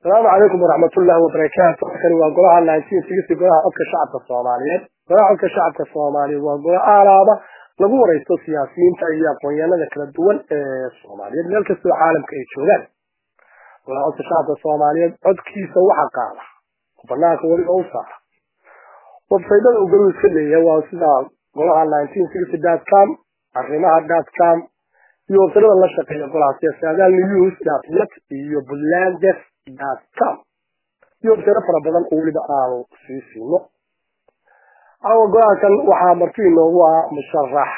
asalaamu calaykum waraxmatullaahi wabarakaatu kani waa golaha nineteen sixty golaha codka shacabka soomaaliyeed golaha codka shacabka soomaaliyeed waa golo aalaaba lagu wareysto siyaasiyiinta iyo aqoonyahanada kala duwan ee soomaaliyeed meel kastoo caalamka ay joogaan golaha codka shacabka soomaaliyeed codkiisa waxa qaada oo banaanka weliba u saara websaydada uu goluhu iska leeyahay waa sida golaha nineteen sixty dot com arrimaha dot com iyo websaydada la shaqeeya golaha sida saadaal news dot net iyo bulandes dot com iyo websaydo fara badan oo weliba aanu sii siino awa golahankan waxaa marti inoogu ah musharax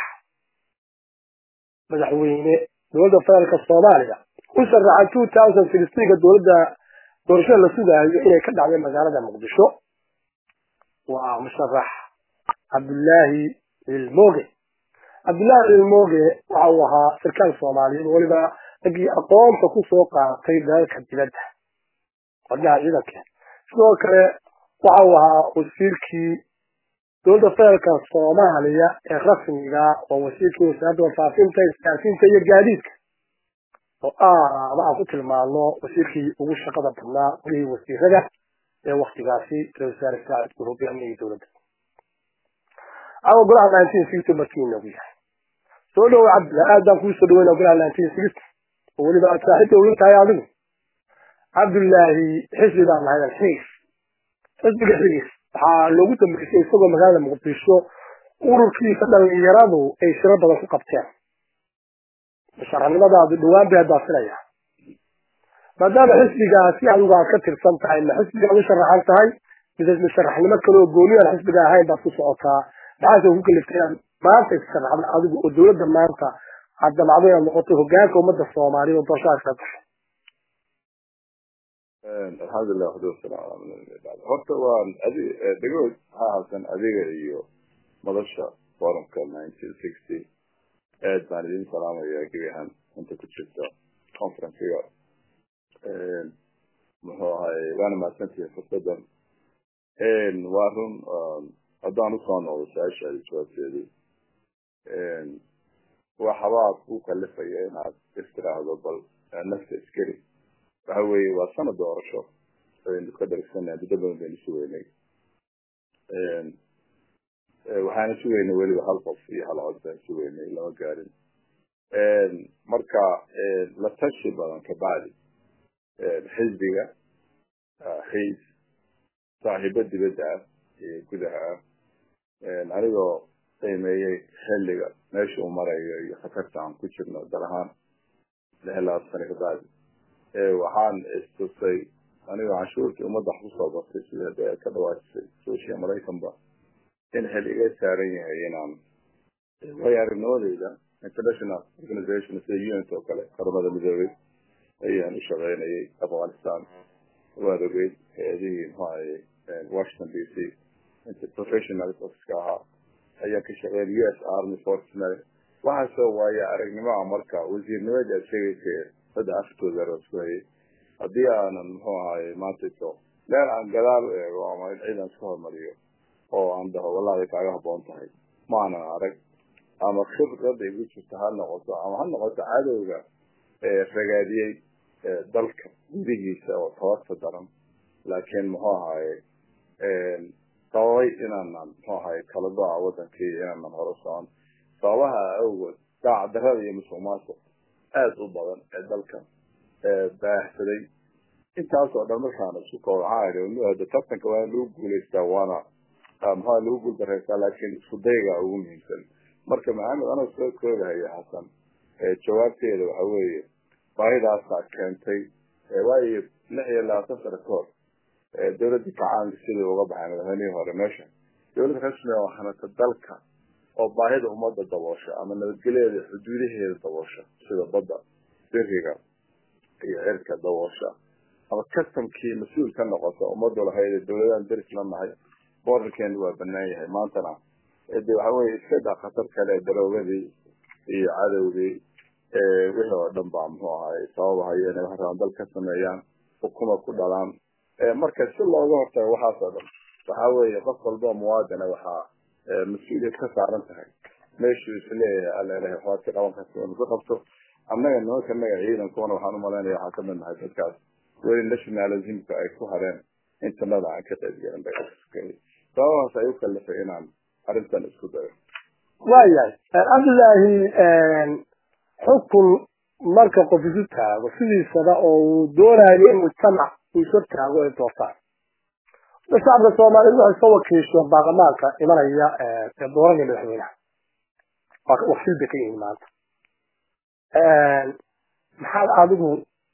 madaxweyne dowladda federaalka soomaaliya u sharaxa two thousand sixteenka dowladda doorashada la sugaayo inay ka dhacday magaalada muqdisho waa musharax cabdullaahi ilmoge cabdullaahi ilmoge waxa uu ahaa sarkaal soomaaliyeed weliba raggii aqoonta kusoo qaatay dalalka dibadda wadnaha ciidanka sidoo kale waxa uu ahaa wasiirkii dowladda federaalka soomaaliya ee rasmiga waa wasiirkii wasaaradda warfaafinta isgaarsiinta iyo gaadiidka oo aaba aan ku tilmaano wasiirkii ugu shaqada badnaa welihii wasiirada ee waktigaasi ra wasaare saacid uu hogaaminayay dowladda awa golaha nineteen sixty markii inoogu yahay soo dhowo cabdilla aad baan kuu soo dhaweyna golaha nineteen sixty oo weliba aad saaxiibta uga tahay adigu cabdullaahi xisbi baan lahayd alxiis xisbiga xigiis waxaa loogu dambeysay isagoo magaalada muqdisho ururkiisa dhalinyaradu ay shiro badan ku qabteen musharaxnimadaadu dhawaan bay haddaa filaya maadaama xisbigaasi adigu aad ka tirsan tahay ma xisbigaad u sharaxan tahay mise musharaxnimo kale oo gooni aan xisbiga ahayn baad ku socotaa maxaase ku kaliftay inaad maanta issharaxda adigu oo dowladda maanta aad damacdo inaad noqoto hogaanka ummadda soomaaliya oo doorashadaas ka gasho alxamdulilah waxdu wasalaam ala horta waan adi dhagood maxaa halkan adiga iyo madasha forumka nineteen sixty aad baan idin salaamaya gebi ahaan inta ku jirta conferencega muxuu ahay waana mahadsantihi fursadan waa run haddaan usoo noqdo su-aashaadi jawaabteedii waxbaa ku kalifaya inaad istiraahdo bal nafta iskeli waxa weeye waa sanad doorasho aynu ka dhargsana muddo badan baynu sugeynay waxaana sugeynay weliba hal qof iyo hal cod baan sugeynay lama gaarin marka la tashi badan kabacdi xisbiga xiis saaxiibo dibadda ah iyo gudaha ah anigoo qiimeeyey xilliga meesha uu marayo iyo khatarta aan ku jirno dal ahaan lix labaad sano kabacdi waxaan istusay anigoo canshuurtii ummadda wax kusoo bartay sida de ka dhawaajisay sooshiya maraykanba in xil iga saaran yahay inaan waayo aragnimadeyda international organization sida unt oo kale qaramada midoobey ayaan u shaqeynayay afghanistan waad ogeyd hay-adihii mxuahay washington d c inta professional offiska ahaa ayaan ka shaqeyn u s army fortnal waxaasoo waayo aragnimoa marka wasiirnimadii aad sheegaysa saddex afartooda raskuhayay haddii aanan muxuu ahaye maantayso meel aan gadaal u eego ama in ciidan iska hormariyo oo aan dhaho wallahi kaaga haboon tahay maanan arag ama khibrada igu jirta ha noqoto ama ha noqoto cadowga ragaadiyey dalka gudihiisa oo tabarta daran laakiin muxuu ahaye sababay inaanan muxuu ahaye kala do-a wadankii inaanan horo socon sababaha awgood daacdarada iyo musuq maasuq aada u badan ee dalkan baahsaday intaasoo dhan markaan isku koob waxaa tartanka waa lagu guulaystaa waana maxaa lagu guuldareystaa laakiin isku dayga ugu muhiimsan marka maxamed anoo soo koogahaya xasan jawaabteeda waxa weeye baahidaasaa keentay waayo lix iyo labaatan sano ka hor dowladda kacaanka sidii uga baxay madaxweynihii hore meesha dowlad rasmi oo hanata dalka oo baahida ummadda daboosha ama nabadgelyeeda xuduudaheeda daboosha sida badda biriga iyo cirka daboosha ama customkii mas-uul ka noqota ummadu lahayd dowladahan deris la nahay borderkeenu waa banaan yahay maantana de waxa weye iska daa khatar kale daroogadii iyo cadowgii wixii oo dhan baa muxuu ahay sababahayo inay wax rabaan dal ka sameeyaan xukuma ku dhalaan marka si looga hortago waxaasoo dhan waxa weeye qof walba muwaadina waxaa mas-uuliyad ka saaran tahay meeshuu isleeyahay alla ilahay waxbaad ka qaban karta inu ka qabto annaga nimanka naga ciidankuna waxaan umalaynaya waxaan kamid nahay dadkaas weli nationalismka ay ku hareen intanada aan ka qaybgelin bay sababahaas ay u kalifay inaan arrintan isku dayo waayahay cabdillaahi xukun marka qof isu taago sidiisaba oo uu doonayo in mujtamac uu isu taago ay doortaan shacabka soomaaliyeed waxay soo wakiisheen baarlamaanka imanaya ee dooranaya madaxweynaha wakiil bay ka yihiin maanta maxaad adigu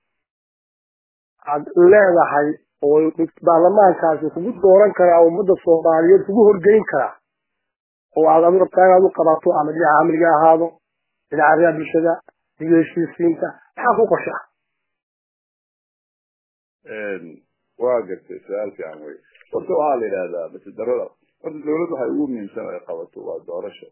aad leedahay oo baarlamaankaasi kugu dooran karaa ummadda soomaaliyeed kugu horgeyn karaa oo aad adigu rabtaa inaad u qabato ama dhinaca amniga ahaado dhinaca arrimaha bulshada iyo heshiisiinta maxaa ku qorshe ah waa gartay su-aal fiican wey horta waxaa la yidhahdaa masidarada horta dawlad waxay ugu muhiimsan ay qabato waa doorasho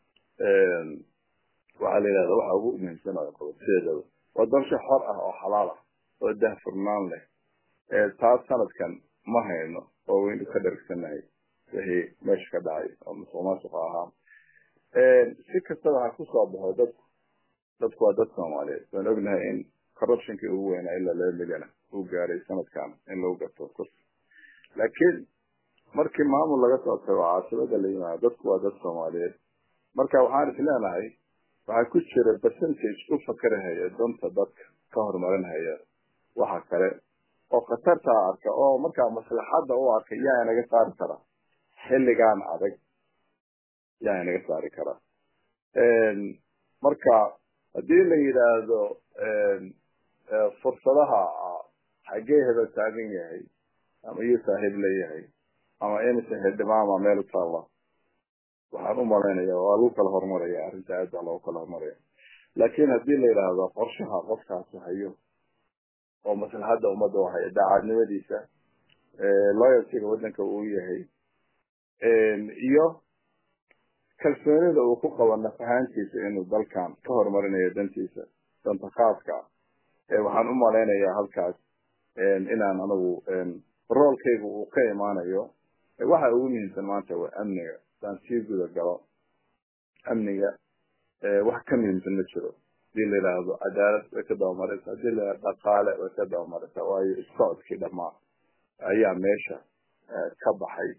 waxaa la yidhahdaa waxa ugu muhiimsan ay qabato sideedaba waa doorasho xor ah oo xalaal ah oo dahfurnaan leh taas sanadkan ma hayno oo waynu ka dhargsanahay wixii meesha ka dhacay oo musuq maasuqa ahaa si kastaba ha kusoo baxo dadku dadku waa dad soomaaliyeed waan ognahay in corruptionkii ugu weynaa ilaa laba milyana uu gaaray sanadkan in lagu gato kursi laakiin markii maamul laga soo tago caasimada la yimaado dadku waa dad soomaaliyeed marka waxaan is leenahay waxaa ku jira percentage u fakarahaya danta dadka ka horumarinhaya waxa kale oo khatartaa arka oo markaa maslaxadda u arka yaa inaga saari kara xilligan adag yaa inaga saari kara marka haddii la yidhaahdo fursadaha xaggee heba taagan yahay ama iyo saaxiib leeyahay ama insa xildhibaama meel u taalla waxaan u malaynaya waa lagu kala horumaraya arrinta aad baa loogu kala horumaraya laakiin haddii la yidhaahdo qorshaha qofkaasi hayo oo maslaxadda ummadda u haya daacadnimadiisa loyaltiga waddanka uu yahay iyo kalsoonida uu ku qabo naf ahaantiisa inuu dalkan ka horumarinayo dantiisa danta khaaska waxaan u malaynayaa halkaas inaan anagu roolkayga uu ka imaanayo waxa ugu muhiimsan maanta waa amniga hadaan sii guda galo amniga wax ka muhiimsan ma jiro hadii la yidhaahdo cadaalad way ka dabamaraysa hadii la yidhahdo dhaqaale way ka dabamaraysa waayo isocodkii dhamaa ayaa meesha ka baxay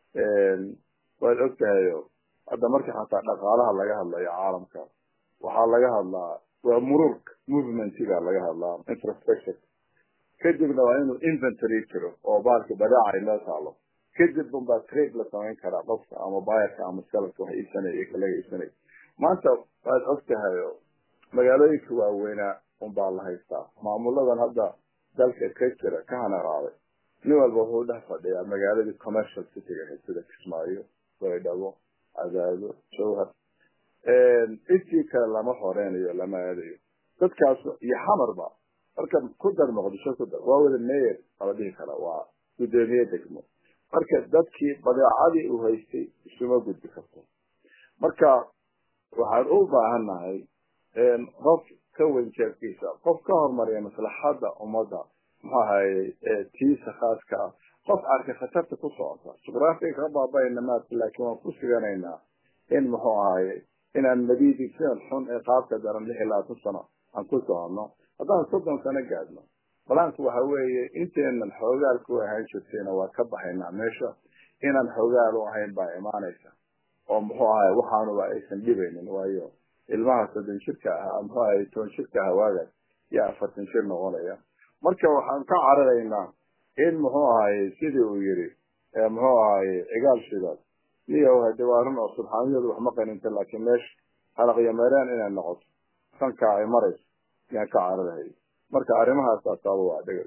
waad ogtahayo hadda marka xataa dhaqaalaha laga hadlayo caalamka waxaa laga hadlaa waa mururka movementiga laga hadlaa infrastructure kadibna waa inuu inventory jiro oo baalka badaaca inoo taalo kadib unbaa trade la samayn karaa qofka ama bayarka ama selafka wax iibsanaya iyo kalaga iibsanaya maanta waad ogtahay magaalooyinka waaweynaa unbaa la haystaa maamuladan hadda dalka ka jira ka hanaraaday nin walba wuxuu dhex fadhiyaa magaaladii commercial cityga ahayd sida kismaayo baydhabo cadaado jawhar intii kale lama horeynayo lama aadayo dadkaas iyo xamarba marka ku dar muqdisho ku dar waa wada mayor ala dhihi kara waa guddoomiye degmo marka dadkii badeecadii uu haystay isuma gudbi karto marka waxaan u baahannahay qof ka weyn jeefkiisa qof ka horumariya maslaxadda ummadda muxuu ahaye tiisa khaaska ah qof arka khatarta ku socota jugraafiga ka baabayna maadka laakiin waan ku suganaynaa in muxuu ahaye inaan madiidi sidan xun ee qaabka daran lix iyo labaatan sano aan ku soconno haddaan soddon sano gaadno balaanku waxa weeye inteenan xoogaal ku ahaan jirtayna waa ka baxaynaa meesha inaan xoogaal u ahayn baa imaanaysa oo muxuu ahaye waxaanuba aysan dhibaynin waayo ilmaha soddon jirka ahaa muxuu ahaye toban jirka ahaa waagaas yaa afartan jir noqonaya marka waxaan ka cararaynaa in muxuu ahaye sidii uu yiri muxuu ahaye cigaal shidaad niyo hade waa run oo subxaaniyadu wax ma qaninta laakiin meesha halaqyo meereen inay noqoto sankaa ay marayso yaan ka cararahay marka arrimahaas asaaba waa dhegay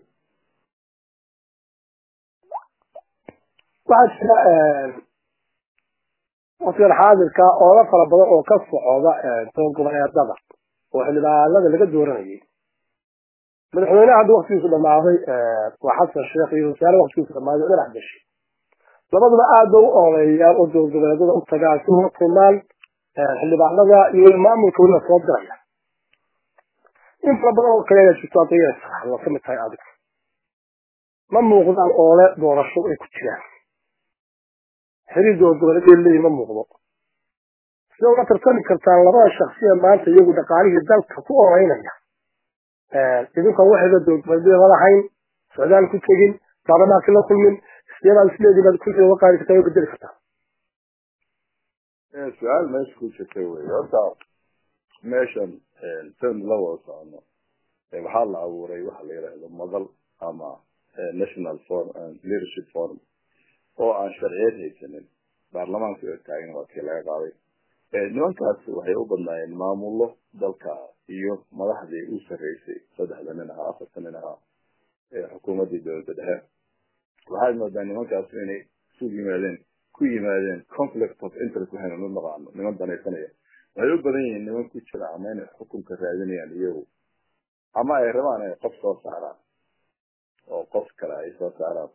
waxaa jira waqtigan xaadirka oola fara badan oo ka socda toban goboleedada oo xildhibaanada laga dooranayay madaxweyneha hadda waktigiisu dhamaaday waa xasan sheekh iyo wasaare waktigiisu dhamaaday oo dhinac gashay labaduba aad ba u ooleeyaan oo dowlad goboleedada u tagaan si uga kulmaan xildhibaanada iyo maamulka weliba soo diraya in fara badan oo kale ayaa jirto adaya waa kamid tahay adiga ma muuqdaan oole doorasho ay ku jiraan xiriir dowlad goboleedyada leeyihin ma muuqdo sida uga tartami kartaan labada shaksiya maanta iyagu dhaqaalihii dalka ku ooleynaya idinkaan waxayba dowlad goboleedyada ma lahayn socdaal ku tegin baarlamaanka la kulmin sideebaad isleedii baad kulliga uga qaadi kartaa oo bedeli kartaa su-aal meesha ku jirta wey horta meeshan san la wada socono waxaa la abuuray waxa la yidhaahdo madal ama national forum leadership forum oo aan sharciyeed haysanin baarlamaanka oo taagan waa kii laga qaaday nimankaas waxay u badnaayeen maamullo dalka iyo madaxdii u sarreysay saddexda nin ahaa afarta nin ahaa xukuumaddii dowladda dhexe waxaad moodaa nimankaas inay isu yimaadeen ku yimaadeen conflict of interest waxaynu u naqaano niman danaysanaya waxay u badan yihiin niman ku jira ama inay xukunka raadinayaan iyagu ama ay rabaan inay qof soo saaraan oo qof kale ay soo saaraan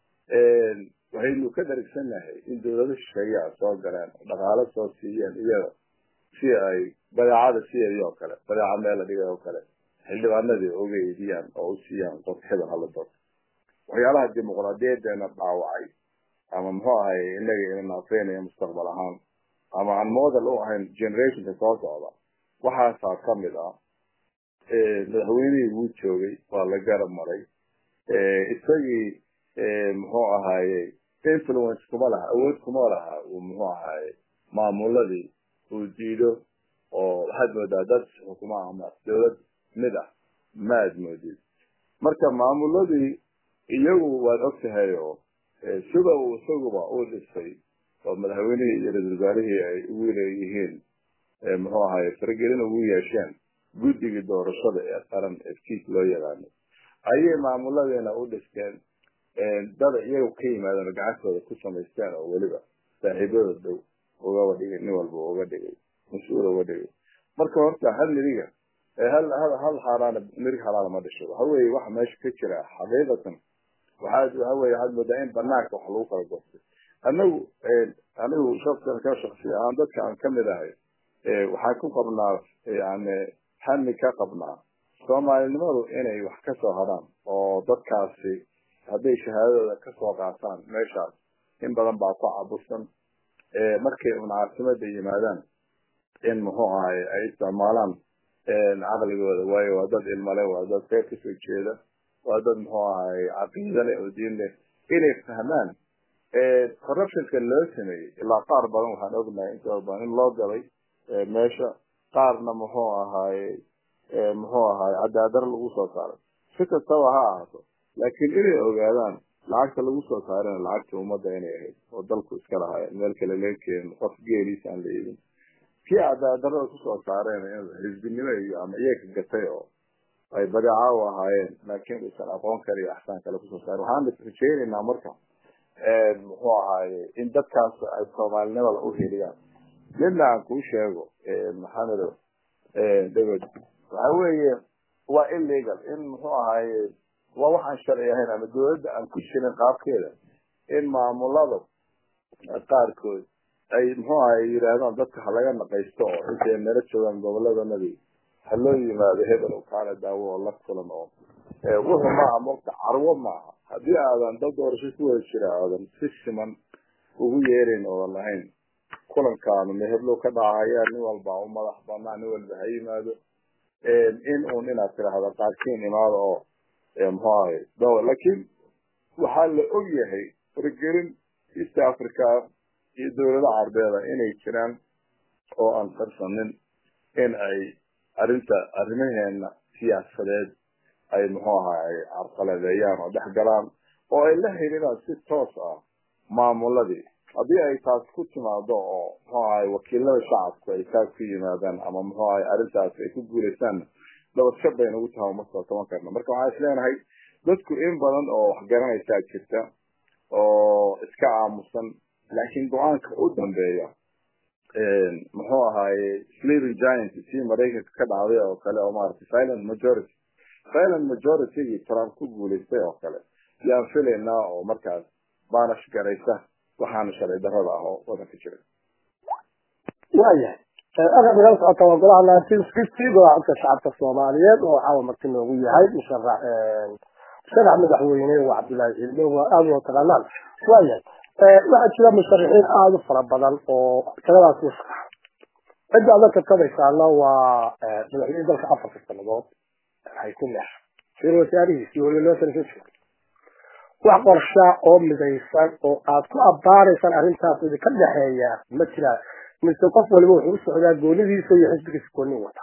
waxaynu ka dharigsannahay in dawlado shisheeyaa soo galeen dhaqaalo soo siiyeen iyaga si ay badeecada sideedii oo kale badeeca meel la dhigay oo kale xildhibaanadii uga eediyaan oo u siiyaan qof hebel hala doorto waxyaalaha dimuqraadiyadeena dhaawacay ama muxuu ahay inaga ina naafeynaya mustaqbal ahaan ama aan model u ahayn generationka soo socda waxaasaa kamid ah madaxweynihii wuu joogay waa la garab maray isagii muxuu ahaaye influence kuma laha awood kuma laha uu muxuu ahaaye maamuladii uu diido oo waxaad moodaa dad xukuma ama dawlad mid ah maad moodid marka maamuladii iyagu waad og tahay oo sida uu isaguba u dhisay oo madaxweynihii iyo ra-isul wasaarihii ay ugu leeyihiin muxuu ahaye faragelin ugu yeesheen guddigii doorashada ee qaran efkiis loo yaqaano ayay maamuladiina u dhisteen dada iyagu ka yimaadeen oo gacantooda ku samaysteen oo weliba saaxiibada dhow ugaba dhigay nin walba uga dhigay mas-uul uga dhigay marka horta hal miriga hal hal hal xaaraana mirig xalaala ma dhisho waxa weeye waxa meesha ka jira xaqiiqatan waxaad waxa weye waxaad moodaa in banaanka wax lagu kala goostay anagu anigu shaka ka shaksi ahaan dadka aan kamid ahay waxaan ku qabnaa yani hami ka qabnaa soomaalinimadu inay wax kasoo hadhaan oo dadkaasi hadday shahaadadooda kasoo qaataan meeshaas in badan baa ku cabusan markay un caasimada yimaadaan in muxuu ahay ay isticmaalaan caqligooda waayo waa dad ilmale waa dad reer kasoo jeeda waa dad muxuu ahay caqiida leh oo diin leh inay fahmaan corruptionka loo sameeyey ilaa qaar badan waxaan ognahay intooda badan in loo galay meesha qaarna muxuu ahaaye muxuu ahaay cadaadar lagu soo saaray si kastaba ha ahaato laakiin inay ogaadaan lacagta lagu soo saarana lacagta ummadda inay ahayd oo dalku iska lahaayeen meel kale laga keenin qof geeliisa aan la iibin kii cadaadarada kusoo saareen xisbinimo iyo ama iyaga gatay oo ay badeeca u ahaayeen laakiin uusan aqoon kale iyo axsaan kale kusoo saaren waxaan rajeynaynaa marka muxuu ahaaye in dadkaas ay soomaalinimada u heliyaan midna aan kuu sheego maxamedo dawed waxa weeye waa illegal in muxuu ahaaye waa waxaan sharci ahayn ama dawladda aan ku jirin qaabkeeda in maamulada qaarkood ay muxuu ahaye yidhaahdaan dadka halaga naqaysto oo intay nala joogaan goboladanadii ha loo yimaado hebel oo kaana daawo oo la kulan oo wuxuu maaha mogta carwo maaha haddii aadan dad doorasho ku wada jira aadan si siman ugu yeerayn oodan lahayn kulankaanu meheblow ka dhacaya nin walba u madax banaa nin walba ha yimaado in uun inaad tidhaahda qaarkiin imaada oo muxuu ahay dawa laakiin waxaa la og yahay faragelin east africa iyo dawlada carbeeda inay jiraan oo aan qarsanin in ay arrinta arrimaheena siyaasadeed ay muxuu ahay carqaladeeyaan oo dhex galaan oo ay la xiriiraan si toos ah maamuladii haddii ay taas ku timaado oo muxuu ahay wakiilada shacabku ay taas ku yimaadaan ama muxuu ahay arrintaas ay ku guulaysaanna dabadshab bay nagu taha uma soo taban karna marka waxaan is leenahay dadku in badan oo wax garanaysaa jirta oo iska aamusan laakiin go-aanka u dambeeya muxuu ahaaye sleeping giant sii maraykanka ka dhacday oo kale oo maaragtay silent majority silent majority-gii trump ku guulaystay oo kale yaan filaynaa oo markaas baanash garaysa waxaana sharci darrada ah oo wadanka jira waayahay aqab nagala socota waa golaha nineteen fifty golaha codka shacabka soomaaliyeed oo caawa marti noogu yahay musharax musharax madaxweyne waa cabdullaahi ciidmo waa aada loo taqaanaan waayahay waxaa jira musharaxiin aada u fara badan oo taladaas u sharax cidda aad la tartamaysaana waa madaxweyne dalka afarka sanadood hayku leex ra wasaarihiisi weli loo tala soo jooga wax qorshaa oo midaysan oo aad ku abbaaraysaan arrintaas idinka dhexeeya ma jiraan mise qof waliba wuxuu u socdaa goonidiisa iyo xisbigiisa gooni wata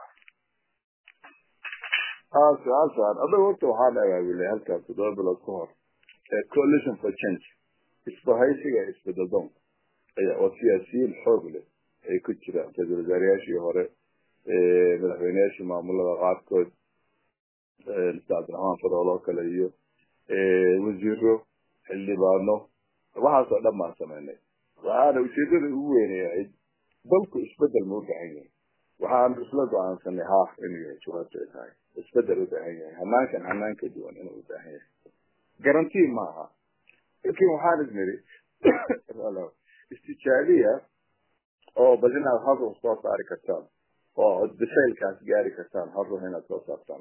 su-aal su-aal adaga horta waxaan abaabulay halkaas toddoba bilood ka hor coalition for change isbahaysiga isbedeldoon oo siyaasiyiin xoog leh ay ku jiraan ra-iisul wasaarayaashii hore madaxweyneyaashii maamulada qaarkood mr cabdiraxmaan farool oo kale iyo wasiiro xildhibaano waxaasoo dhan baan sameynay waxaana ujeedada ugu weynayahayd dalku isbedel ma u baahan yahay waxaanu isla go-aansanay haaf inuu yahay jawaabta ay tahay isbedel u baahan yahay hanaankan hanaan ka duwan inuu u baahan yahay garantii maaha laakiin waxaan isniri istijaabiya oo bal inaad hal ruux soo saari kartaan oo bisaylkaas gaari kartaan hal ruux inaad soo saartaan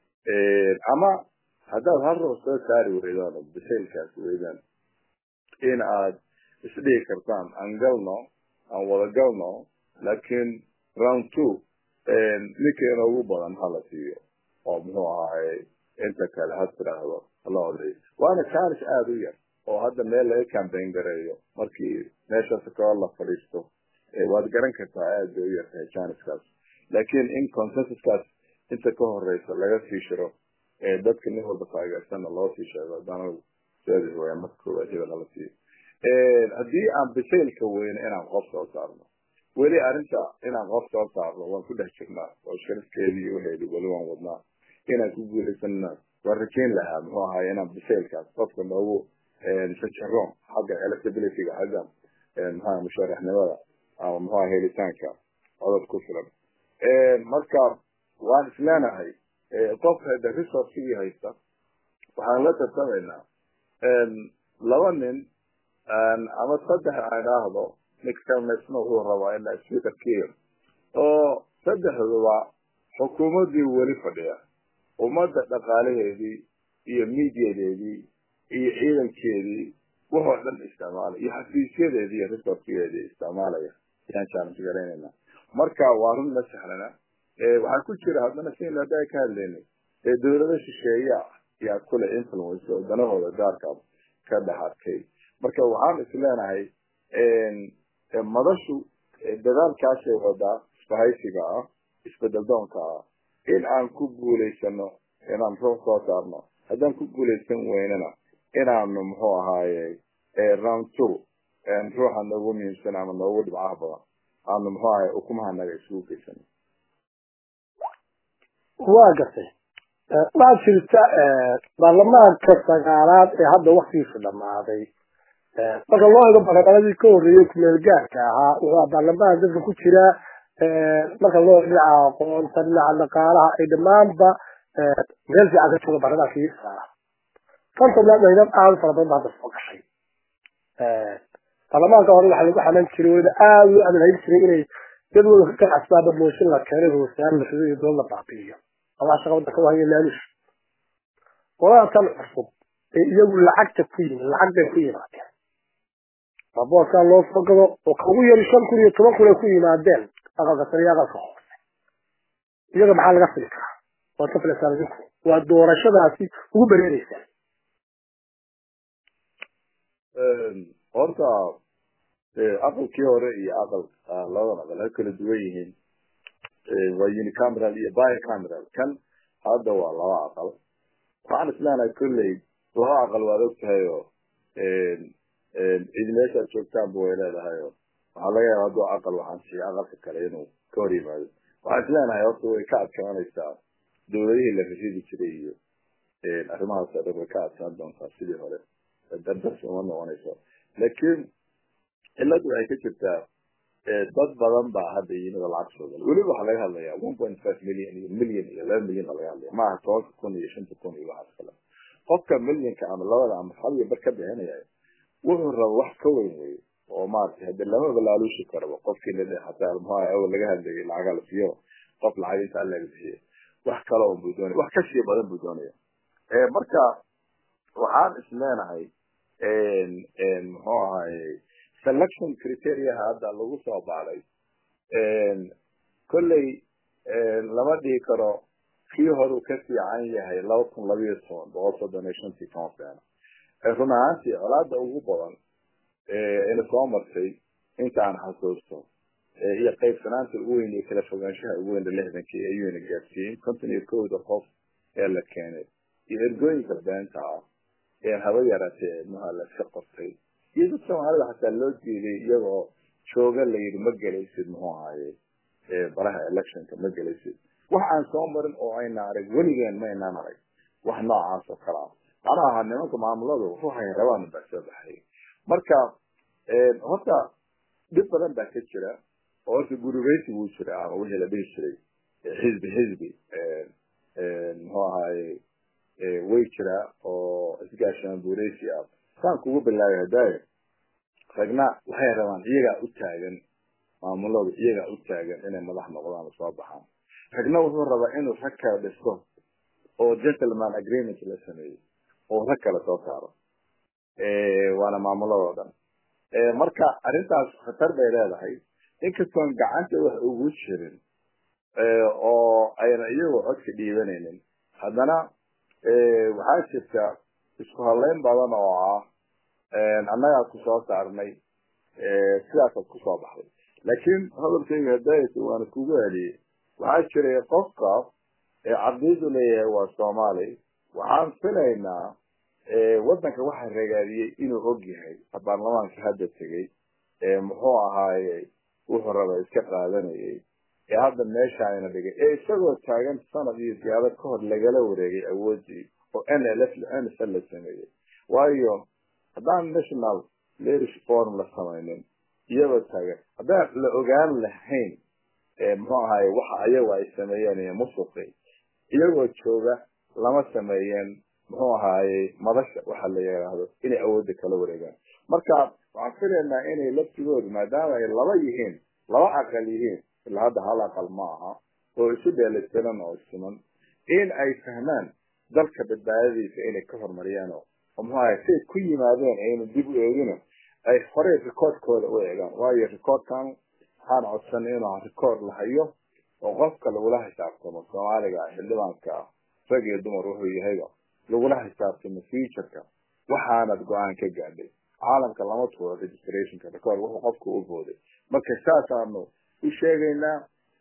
ama haddaad hal ruux soo saari weydaan oo bisaylkaas weydaan in aad isdhigi kartaan aan galno aan wada galno laakiin round two ninkeena ugu badan hala siiyo oo muxuu ahaay inta kale ha tiraahdo hala oday waana challenge aada u yar oo hadda meel laga cambayn gareeyo markii meeshaas koo la fadhiisto waad garan kartaa aad bay u yartahay chanceskaas laakiin in consensuskaas inta ka horeysa laga sii shiro dadka nin walba taageersanna loo sii sheego hadana seedi waya marka koowaad hebel hala siiyo haddii aan bisaylka weyne inaan qof soo saarno weli arrinta inaan qof soo saarno waan ku dhex jirnaa oo sharafkeedii uheedi weli waan wadnaa inaan ku guulaysanna waan rajayn lahaa muxuu ahaay inaan bisaylkaas qofka noogu sajaroon xagga electabilityga xagga maxaa musharaxnimada ama muxuu aha helitaanka codod ku filan marka waan isleenahay qofka hada resourcigii haysta waxaan la tartamaynaa laba nin ama saddex aan idhaahdo ninka kalmaysna wuxuu rabaa inaa speakerkiiyo oo saddexduba xukuumaddii weli fadhiya ummadda dhaqaalaheedii iyo midiyadeedii iyo ciidankeedii waxoo dhan isticmaalaya iyo xafiisyadeedii iyo resourcigeedii isticmaalaya ayaan challenge garaynayna marka waa run ma sahlana waxaa ku jira haddana sin hadda ka hadlaynay dawlado shisheeya yaa kule influence oo danahooda gaarka ka dhex arkay marka waxaan is leenahay madashu dadaalkaasay wadaa isbahaysiga ah isbedel doonka ah in aan ku guulaysano inaan ruux soo saarno haddaan ku guulaysan weynana inaanu muxuu ahaaye round two ruuxa noogu muhiimsan ama noogu dhibcaha badan aanu muxuu ahaye ukumahanaga isugu geysano waa gartay waxaa jirta baarlamaanka sagaalaad ee hadda waktigiisu dhamaaday marka loo ego baarlamaanadii ka horreeyey kumeel gaarka ahaa wuxuu baarlamaan dadka ku jira marka loo dhinaca aqoonta dhinaca dhaqaalaha ay dhammaanba meel fiican ka jooga baarlamaankii saara konton maydad aada fara badan ba hadda soo gashay baarlamaanka hore waxaa lagu xaman jiray weliba aada u adalhayn jiray inay jadwalka ka ganacsaaba mooshin la keenay hoosaan la rido iyo doon la baabi'iyo ama shaqa wadanka u haya laalush qolada tan cusub ee iyagu lacagta ku yimid lacag bay ku yimaadeen babooskaa loo soo gado oo kaugu yari shan kun iyo toban kun ay ku yimaadeen aqalka sare iyo aqalka hoose iyaga maxaa laga fili karaa waad ka filaysaan idinku waa doorashadaasi ugu bereereysaan horta aqalkii hore iyo aqal labadan aqal ay kala duwan yihiin waa unicameral iyo bicameral kan hadda waa laba aqal waxaan isleenahay kolley laba aqal waad og tahay oo cid meeshaad joogtaanba way leedahay oo waxaa laga yaaba hadduu aqal waxaan siiya aqalka kale inuu ka hor yimaado waxaan isleenahay horta way ka adkaanaysaa dawladihii la rashidi jiray iyo arrimahaas oo dhan way ka adkaan doontaa sidii hore dardarsi uma noqonayso laakiin ciladu waxay ka jirtaa dad badan baa hadda yimid oo lacag soo gala weliba waxaa laga hadlayaa one point five million iyo million iyo laba million baa laga hadlaya maaha tobanka kun iyo shanta kun iyo waxaas kale qofka millionka ama labada ama hal iyo bar ka bixinaya wuxuu raba wax ka weyn weeye oo maaragtay hadde lama balaaluushi karaba qofkii la hataa muxua awal laga hadlayay lacaga la siiyo qof lacag inta alla la siiyo wax kale oo buu doonaya wax kasii badan buu doonaya marka waxaan is leenahay muxuu ahaye selection criteriaha hadda lagu soo baaday kolley lama dhihi karo kii horeu ka fiican yahay laba kun labayo toban boqol soddon iyo shantii toban sano run ahaantii colaada ugu badan ina soo martay intaan xasuusto iyo qaybsanaanta ugu weyn iyo kala fogaanshaha ugu weyn lixdankii ayuuna gaarsiiyey konton iyo kowda qof ee la keenay iyo ergooyinka beenta ah ee haba yaraatee muha laska qortay iyo dad soomaalida xataa loo diiday iyagoo jooga la yidhi ma gelaysid muxuu ahaye baraha electionka ma gelaysid wax aan soo marin oo ayna arag weligeen ma aynaan arag wax noocaas oo kale ah macnaha ahaa nimanka maamuladu ruuxay rabaan baa soo baxay marka horta dhib badan baa ka jira oo horta gurubeysi wuu jira ama wixii la dhihi jiray xisbi xisbi muxuu ahaye way jiraa oo isgaashaan buureysi ah saan kugu bilaabay hadaayo ragna waxay rabaan iyagaa u taagan maamuladu iyagaa u taagan inay madax noqdaan oo soo baxaan ragna wuxuu rabaa inuu rag kala dhisto oo gentleman agreement la sameeyo oo rag kale soo saaro waana maamuladoo dhan marka arrintaas khatar bay leedahay inkastoon gacanta wax ugu jirin oo ayna iyagoo codka dhiibanaynin haddana waxaa jirta isku hadlayn badan oo ah annagaa ku soo saarnay sidaasaad kusoo baxday laakiin hadalkayga hadaayata waana kugu celiyey waxaa jiray qofka cabdidu leeyahay waa soomaali waxaan filaynaa waddanka waxa ragaadiyey inuu og yahay baarlamaanka hadda tegey muxuu ahaaye wuxuu raba iska qaadanayay ee hadda meesha ayna dhigay ee isagoo taagan sanad iyo siyaado ka hor lagala wareegay awoodii oo n l f n f la sameeyey waayo haddaan national leadership forum la samaynin iyagoo taagan haddaan la ogaan lahayn muxuu ahaaye waxa ayagu ay sameeyeen iyo musuqi iyagoo jooga lama sameeyeen muxuu ahaaye madasha waxa la yidhaahdo inay awoodda kala wareegaan marka waxaan filaynaa inay laftigoodu maadaama ay laba yihiin laba aqal yihiin ilaa hadda hal aqal ma aha oo isu dheelitiran oo siman in ay fahmaan dalka badbaadadiisa inay ka horumariyaan oo muxuu ahaye siay ku yimaadeen ayna dib u eegina ay horey recordkooda u eegaan waayo recordkan waxaan codsanay inuu record la hayo oo qofka lagula xisaabtamo soomaaliga ah xildhibaanka ah rag iyo dumar wuxuu yahayba lagula xisaabtamo futureka waxaanad go-aan ka gaadhay caalamka lama tuuro registrationka record wuxuu qofka u booday marka saasaanu u sheegaynaa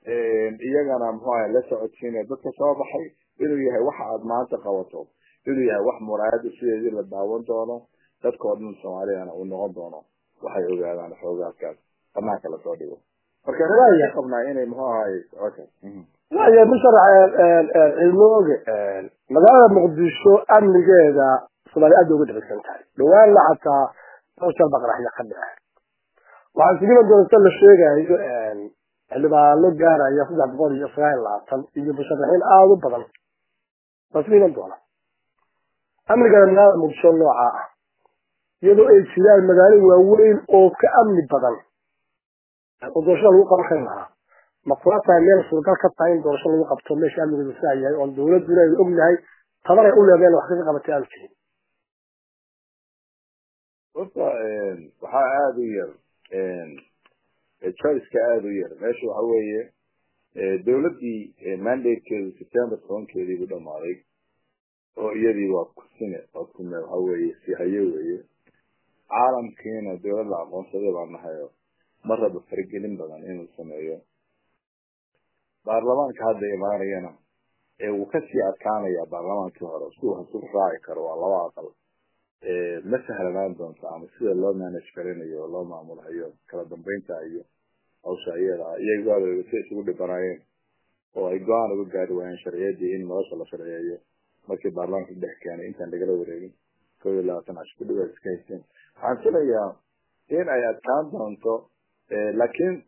iyagana muxuu ahay la socodsiinaya dadka soo baxay inuu yahay waxa aad maanta qabato inuu yahay wax muraayada sideedii la daawan doono dadka oo dhan soomaaliyana uu noqon doono waxay ogaadaan xoogaadkaas banaanka lasoo dhigo marka ka qabnaa inay muxuu ahaye okay waya musharax cilmooge magaalada muqdisho amnigeeda soomaaliya aad bay uga dabagsan tahay dhawaanna xataa social baqaraxya ka dhica waxaa sugiman doonta la sheegayo xildhibaano gaaraya saddex boqol iyo sagaal labaatan iyo musharaxiin aada u badan waa sugiman doona amnigana magaalada muqdisho nooca ah iyadoo ay jiraan magaalo waaweyn oo ka amni badan oo doorashada lagu qaban kari lahaa ma kula tahay meel suuragal ka tahay in doorasho lagu qabto meesha amnigeedu saa yahay oon dawladuna aynu ognahay tabar ay u leedeen wax kaga qabatay aanu jirin horta waxaa aada u yar choiceka aada u yar meesha waxa weeye dawladdii mandatekeedu september tobankeedii bu dhamaaday oo iyadii waa kusine waa kume waxa weeye sihaye weeye caalamkiina dawlad la aqoonsaday baa nahayo ma raba faragelin badan inuu sameeyo baarlamaanka hadda imaanayana ee wuu kasii adkaanaya baarlamaankii hore si wax isugu raaci karo waa laba aqal ma sahlanaan doonta ama sida loo manage garinayo oo loo maamulhayo kala dambeynta iyo hawsha iyada iyagoada si isugu dhibanaayeen oo ay go-aan uga gaari waayeen sharciyadii in nolosha la sharciyeeyo markii baarlamaanka dhex keenay intaan lagala wareegin kow iyo labaatan cash kudhiwa iska haysteen waxaan filayaa in ay adkaan doonto laakiin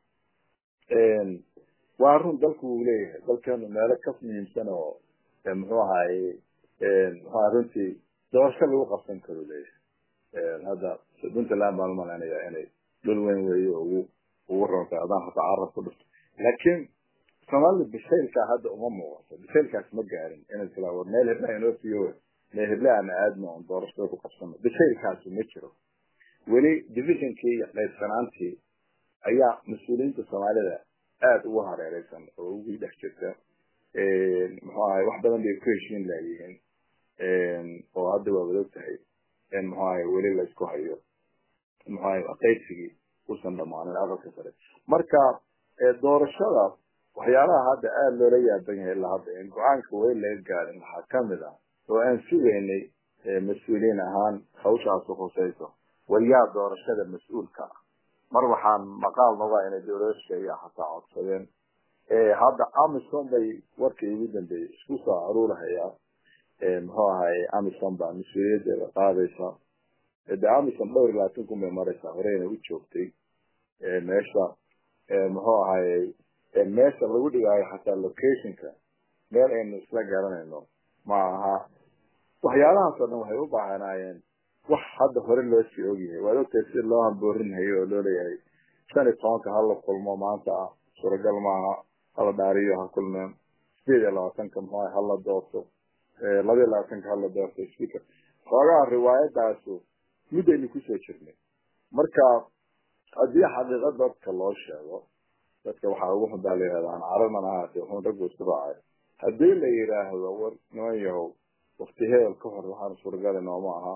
waa run dalku wuu leeyahay dalkeenu meelo ka muhiimsan oo muxuu ahaye muxua runtii doorasho lagu qabsan karo leeyahay hadda puntland baan umalaynaya inay dhul weyn weeye ugu ugu rontay adaan hata carab ku dhufto laakiin soomaalida bisaylkaa hadda uma muuqato bisaylkaas ma gaarin inay tila war meel hebla inoo fiyo meel heble aan aadno on doorashada ku qabsano bisaylkaasu ma jiro weli divisionkii iyo qaybsanaantii ayaa mas-uuliyiinta soomaalida aada ugu hareereysan oo ugu dhex jirta muxuu ahay wax badan bay ku heshiin laayihiin oo hadda waa wada tahay muxuu ahay weli laysku hayo muxuu ahay qaybsigii usan dhamaanin aqalka sare marka doorashada waxyaalaha hadda aada loola yaaban yahay ilaa hadda in go-aanka weli laga gaarin waxaa kamid ah oo aan sugaynay mas-uuliyiin ahaan hawshaasu khusayso waryaa doorashada mas-uulka ah mar waxaan maqaal nogaa inay dowlada sheegaa hataa codsadeen hadda amison bay warkii ugu dambeeyey isku soo aruurahayaa muxuu ahay amison baa mas-uuliyadeeda qaadaysa de amison dhowr iyo labaatan kun bay maraysaa horeyna u joogtay meesha muxuu ahay meesha lagu dhigaayo xataa locationka meel aynu isla garanayno ma aha waxyaalahaas oo dhan waxay u baahanaayeen wax hadda hore loo sii ogyahay waad ogtahay si loo hamboorinhayo oo loo leeyahay shan iyo tobanka hala kulmo maanta ah suuragal maaha hala dhaariyo ha kulmeen sideed iyo labaatanka muxuu ahay hala doorto laba iyo labaatanka hala doorto speaker xoogaha riwaayadaasu middaynu kusoo jirnay marka haddii xaqiiqa dadka loo sheego dadka waxaa ugu xun baa la yihahda aan caranan ahaate wuxuun raggu isku raacay haddii la yidhaahdo war niman yahow wakti hebel ka hor waxaan suuragali nooma aha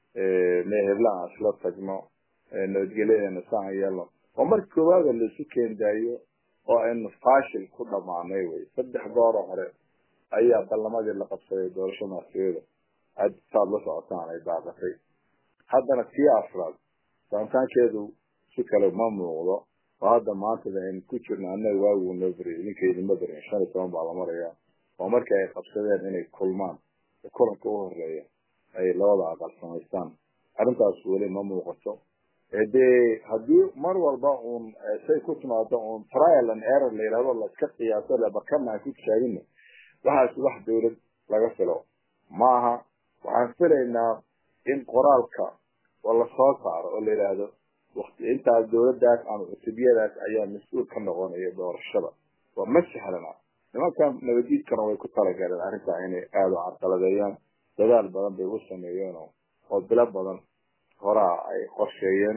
mee hebla aan isla tagno nabadgelyadeena saan yeelno oo marka koowaada laisu keendaayo oo aynu fashil ku dhamaanay wey saddex gooroo hore ayaa ballamadii la qabsaday doorasho madaxtooyada aad saad la socotaan ay daaqatay haddana tii afraad saamitaankeedu si kale ma muuqdo oo hadda maantada aynu ku jirno annaga waagu noo beriy idinka idinma berin shan iyo toban baa la marayaa oo markii ay qabsadeen inay kulmaan kulanka u horeeya ay labada aqal samaystaan arrintaas weli ma muuqato dee haddii mar walba uun say ku timaado uun trial and error la yidhahdo laiska qiyaaso lebakanaan ku taagino waxaas wax dawlad laga filo ma aha waxaan filaynaa in qoraalka oo lasoo saaro oo la yidhaahdo wati intaas dawladdaas ama cutubiyadaas ayaa mas-uul ka noqonaya doorashada waa ma sahlana nimankan nabadiidkana way ku talagaleen arrintaa inay aada u carqaladeeyaan dadaal badan bay u sameeyeen oo bilo badan horaa ay qorsheeyeen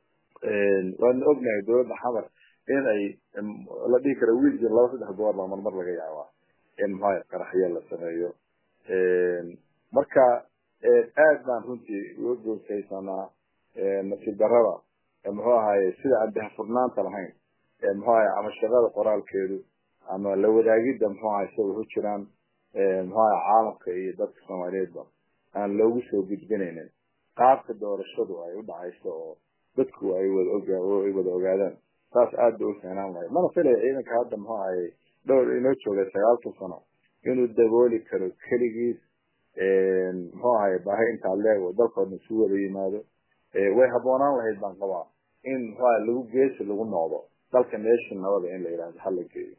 waana ognahay dawladda xamar in ay la dhihi kara wiilkii laba saddex goor baa marmar laga yaabaa in maxaa qaraxyo la sameeyo marka aad baan runtii uga goosaysanaa nasiib darada muxuu ahaye sida aan dahfurnaanta lahayn muxuu ahaye ama shaqada qoraalkeedu ama la wadaagidda muxuu ahay isaga ku jiraan muxuu ahay caalamka iyo dadka soomaaliyeedba aan loogu soo gudbinaynin qaabka doorashadu ay u dhacayso oo dadku ay wada oga ay wada ogaadaan saas aad bay u fiinaan lahay mana filaya ciidanka hadda muxuu ahay dhowr inoo joogay sagaalka sano inuu dabooli karo keligiis muxuu ahay baahi intaa leeg oo dalkoodna isu wada yimaado way habboonaan lahayd baan qabaa in muxuu ahay lagu geesi lagu noqdo dalka meesha nabada in la yidhahdo hala geeyo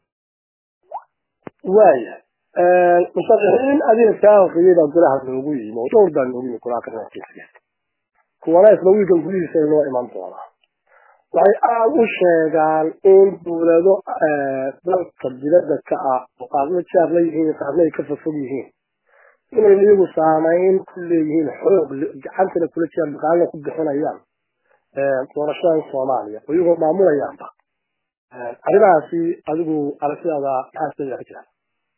waaya musharaxiin adiga kaaqiyada golaha noogu yimi oo dhowr baa noogu yimi golaha karankiisa kuwana isla wiilkan gudihiisa inoo iman doonaa waxay aada u sheegaan in dawlado dalka dibadda ka ah oo qaarna jaar la yihiin qaarna ay ka fafog yihiin inay iyagu saameyn ku leeyihiin xoog gacantana kula jiraan dhaqaalana ku bixinayaan doorashadan soomaaliya oo iyagoo maamulayaanba arrimahaasi adigu aragtidaada maxaa sida ka jira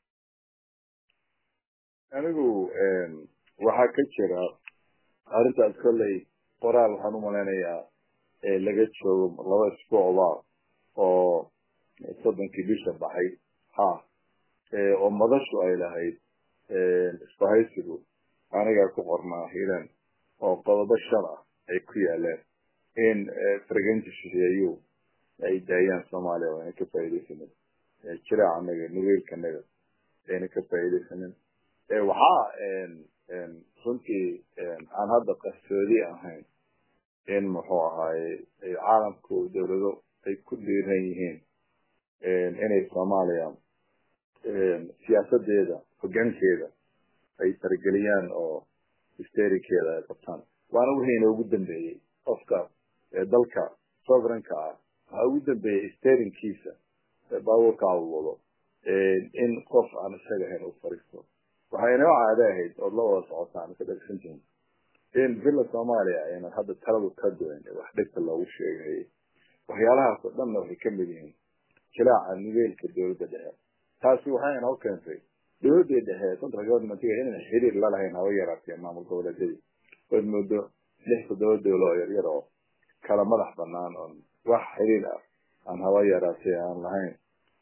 anigu waxaa ka jira arrintaas kolley qoraal waxaan u malaynayaa laga joogo laba isbuucba oo soddonkii bisha baxay ha oo madashu ay lahayd isbahaysigu anigaa ku qornaa hiilan oo qodobo shan ah ay ku yaaleen in fargenta shisheeyu ay daayaan soomaaliya oo ayna ka faaidaysanin jiraac anaga nugeylkanaga ayna ka faaidaysanin waxaa runtii aan hadda qarsoodi ahayn in muxuu ahaaye caalamku dawlado ay ku dhiiran yihiin inay soomaaliya siyaasadeeda hogaankeeda ay targeliyaan oo histerikeeda ay qabtaan waana wixii inoogu dambeeyey qofka dalka soveranka ah waxaa ugu dambeeyey sterinkiisa baabuurka awwado in qof aan isaga ahayn u fariisto waxay inoo caado ahayd ood la wada socotaan ka dhegsantihin in villa soomaaliya aynan hadda taladu ka duwan wax dhegta loogu sheegayay waxyaalahaas oo dhanna waxay kamid yihiin jilaaca nigeelka dawladda dhexe taasi waxay inoo keentay dawladii dhexe central governmentiga inayna xiriir la lahayn haba yaraatee maamul goboleedyadii ood moodo lix toddoba dowlo oo yaryar oo kala madax banaan oon wax xiriir ah aan haba yaraatee aan lahayn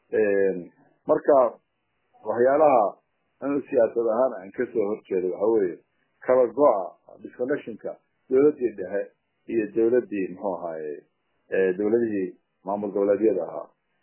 marka waxyaalaha anu siyaasad ahaan aan kasoo horjeedo waxa weeye kala go-a disconnectionka dowladii dhexe iyo dowladii muxuu ahaaye dowladihii maamul goboleedyada ahaa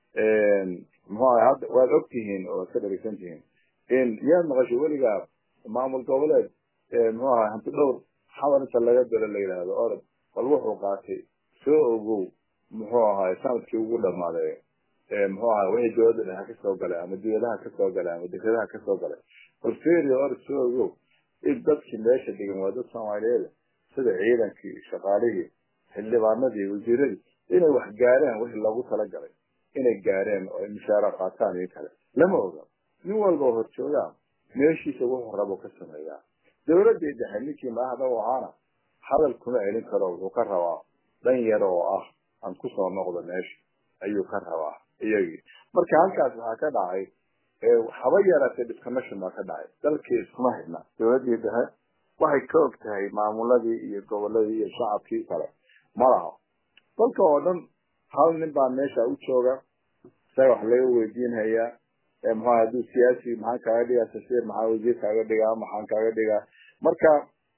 muxuu ahay hadda waad og tihiin oo waad ka dharigsan tihiin in miyaad maqasho weligaa maamul goboleed muxuu ahay hanti dhowr xabar inta laga dalo la yidhaahdo orod bal wuxuu qaatay soo ogow muxuu ahay sanadkii ugu dhamaaday muxuu ahay wixii dowladda dhexe kasoo galay ama diyadaha kasoo galay ama dekedaha kasoo galay bal ferio orod soo ogow in dadkii meesha dhigan waa dad soomaaliyeed sida ciidankii shaqaalihii xildhibaanadii wasiiradii inay wax gaareen wixii loogu talagalay inay gaareen oo ay mushaara qaataan iyo kale lama oga nin walba oo horjoogaa meeshiisa wuxuu rabo ka sameeyaa dowladii dhexe ninkii madaxda u ahaana hadal kuma celin karo wuxuu ka rabaa dhan yar oo ah aan kusoo noqdo meesha ayuu ka rabaa iyagii marka halkaas waxaa ka dhacay haba yaraatee disconnection baa ka dhacay dalkii iskuma xidhna dowladii dhexe waxay ka og tahay maamuladii iyo goboladii iyo shacabkii kale malaha dalka oo dhan hal nin baa meesha u jooga isaga wax laga weydiinhayaa muxua hadduu siyaasi maxaan kaaga dhigaa sasiir maxaa wasiir kaaga dhigaa maxaan kaaga dhigaa marka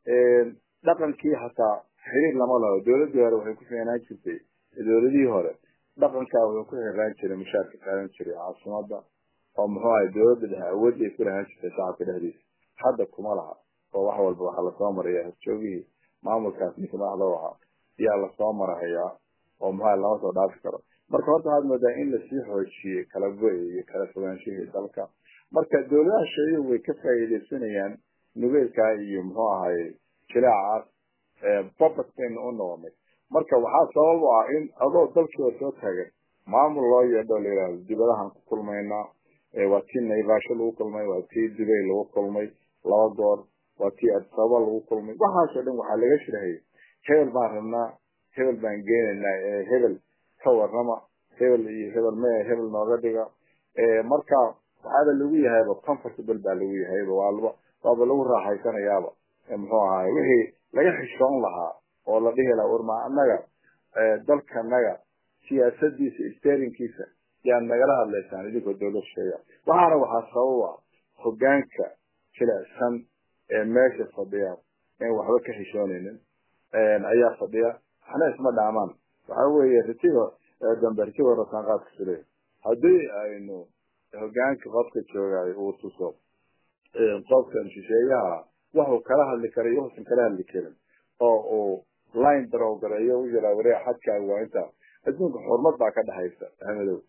dhaqankii hataa xiriir lama laho dowladii hore waxay ku fiinaan jirtay dowladihii hore dhaqankaa wuxuu ku xiraan jiray mushaarka qaadan jiray caasimada oo muxuu ahay dowladda dhexe awood ay ku lahaan jirtay shacabka dhexdiisa hadda kuma laha oo wax walba waxaa lasoo maraya horjoogihii maamulkaas ninka madaxda u ahaa yaa lasoo marahayaa oo muxua lama soo dhaafi karo marka horta waxaad moodaa in lasii xoojiyey kala go-i iyo kala fogaanshihii dalka marka dowladaha sheeyo way ka faa'iidaysanayaan nugeelkaa iyo muxuu ahaye jilaacaas babas baynu u noqonay marka waxaa sabab u ah in adoo dalkiiba soo taagan maamul loo yeedho la yidhaahdo dibadahan ku kulmaynaa waa tii naivasho lagu kulmay waa tii dubay lagu kulmay laba goor waa tii adisababa lagu kulmay waxaasoo dhan waxaa laga shirahayay hebel baan rabnaa hebel baan geenaynaa hebel ka warrama hebel iyo hebel me hebel nooga dhiga marka waxaaba lagu yahayba comfortable baa lagu yahayba waalba waaba lagu raaxaysanayaaba muxuu ahaay wixii laga xishoon lahaa oo la dhihi lahaa warma annaga dalkanaga siyaasadiisa sterinkiisa yaad nagala hadlaysaan idinkoo dowlad sheega waxaana waxaa sabab ah hogaanka jilicsan ee meesha fadhiya in waxba ka xishoonaynin ayaa fadhiya waxna isma dhaamaan waxa weeye ritiga dambe ritiga rasaanqaadka sule haddii aynu hogaanka qofka joogay uu tuso qofkan shisheeyaha waxuu kala hadli kara iyo waxuusan kala hadli karin oo uu line darow gareeyo u yiraa wareeg xadkaaga waa intaa adduunka xurmad baa ka dhexaysa ahmedow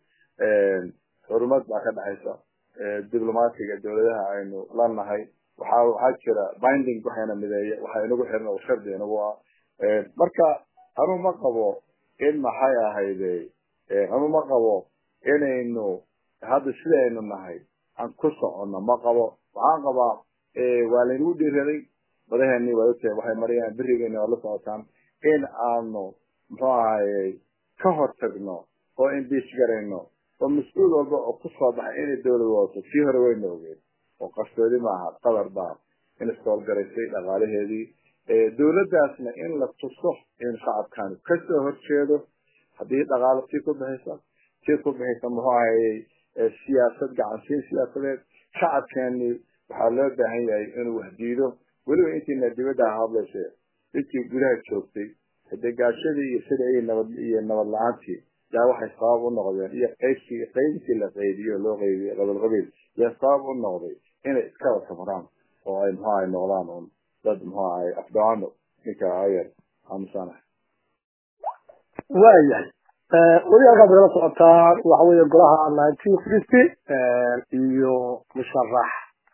xurmad baa ka dhexaysa diblomaatiga dowladaha aynu la nahay waxaa waxaa jira binding waxayna mideeya waxa inagu xiran oo shardi inagu ah marka anu ma qabo in maxay ahayde anu ma qabo inaynu hadda sidaynu nahay aan ku soconno ma qabo waxaan qabaa waa laynagu dhiiraday madaheeni waa ogtahay waxay marayaan berigeeni waa la socotaan in aanu muxuu ahaye ka hortagno oo imbiich garayno oo mas-uul walba oo kusoo baxay inay dowlad wadato sii hore wayna ogeen oo qarsoodi maaha qadar baa in iskoolgaraysay dhaqaalaheedii dowladdaasna in la tuso in shacabkan kasoo horjeedo haddii dhaqaalo tii ku bixisa tii ku bixisa muxuu ahayey siyaasad gacansiin siyaasadeed shacabkeeni waxaa loo baahan yahay inuu wax diido weliba intiina dibadda hadlayse intii gudaha joogtay degaashadii iyo sida iyo nabad iyo nabad la-aantii yaa waxay sabab u noqdeen iyo qaybkii qaybkii la qaybiyo loo qaybiyo qabiil qabiil yaa sabab u noqday inay iska wada samaraan oo ay muxuu ahay noqdaan un dad muxuu ahay afdaano ninka ayar aamusanahay waayahay weli halkaad nagala socotaan waxa weeye golaha nineteen fifty iyo musharax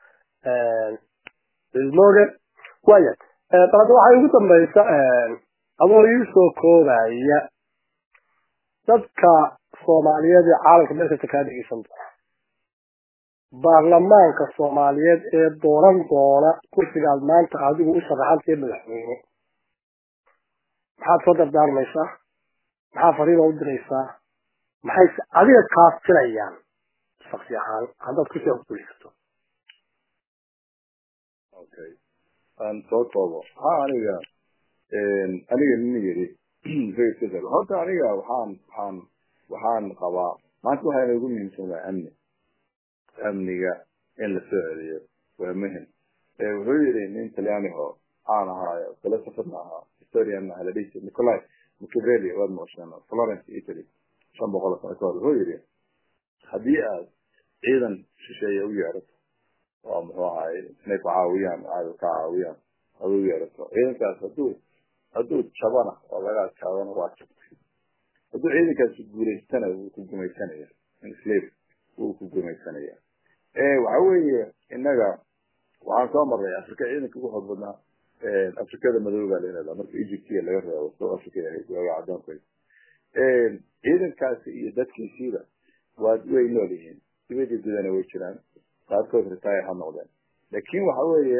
ismoge waayahay dalada waxaa ugu dambaysa adoo ii soo koobaya dadka soomaaliyeed ee caalamka meel kasta kaa dhegeysan doona baarlamaanka soomaaliyeed ee dooran doona kursigaad maanta adigu u sharaxantee madaxweyne maxaad soo dardaarmaysaa maxaa fariida u diraysaa maxay adiga kaaftirayaan shaksi ahaan haddaad kursiga ku gulaysato okay aan soo koobo waxaa aniga aniga nina yidhi horta aniga waxaan waxaan waxaan qabaa maanta waxaa inagu muhiimsan waa amni amniga in la soo celiyo waa muhim wuxuu yidhi nin talyaaniho aan ahaayo philosopherna ahaa historian aha la dhihi jiray nicolai machiavelli waad maqasheen florence italy shan boqol sano ka hor wuxuu yidhi haddii aad ciidan shisheeye u yeerato oo muxuu ahaay inay ku caawiyaan caado ka caawiyaan aad u yeerato ciidankaas hadduu hadduu jabana oo laga adkaadana waa jabtay hadduu ciidankaasi guulaystana wuu ku gumaysanaya slave wuu ku gumaysanaya waxa weeye innaga waxaan soo marray africa ciidanka ugu xoog badnaa afrikada madooba la yihahdaa marka egyptiya laga reebo south africa ahayd waaga cadaanku ciidankaasi iyo dadkiisiiba waa way nool yihiin dibadii gudana way jiraan qaarkood retire ha noqdeen laakin waxa weeye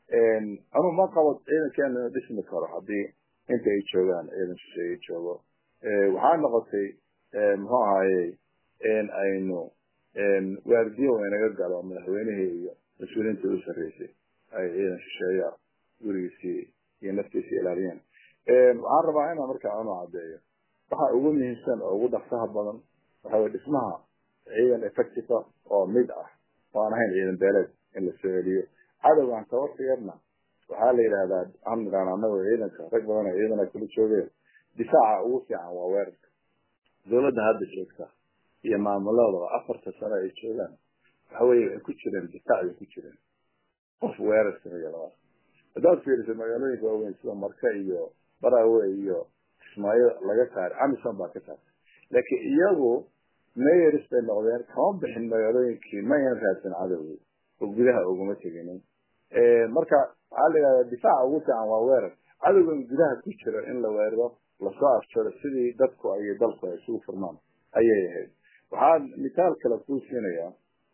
anuu ma qabo ciidankeena dhismi karo haddii inta ay joogaan ciidan shisheeye joogo waxaa noqotay muxuu ahaye in aynu waardiyo inaga galo madaxweynihii iyo mas-uuliyiinta u sarreysay ay ciidan shisheeya gurigiisii iyo naftiisii ilaaliyeen waxaan rabaa inaan markaa anu caddeeyo waxa ugu muhiimsan oo ugu dhaqsaha badan waxa weye dhismaha ciidan effective oo mid ah oo aan ahayn ciidan beeleed in la soo celiyo cadowgan tabartiyarna waxaa la yidhahdaa aan nidhaan anagoo ciidanka rag badan oo ciidana kula joogeen difaaca ugu fiican waa weerarka dawladda hadda joogta iyo maamulada afarta sano ay joogaan waxa weye waxay ku jireen difaac bay ku jireen qof weerar sameeya laba haddaad fiiriso magaalooyinka waaweyn sida marka iyo barawe iyo kismaayo laga saaray amison baa ka saartay laakiin iyagu mayors bay noqdeen kama bixin magaalooyinkii ma yan raadsan cadowgii oo gudaha uguma teginin marka waxaa la yidhahdaa difaaca ugu fiican waa weerar cadowgan gudaha ku jiro in la weeraro lasoo afjaro sidii dadku iyo dalku ay isugu furmaan ayay ahayd waxaan mithaal kale kuu siinayaa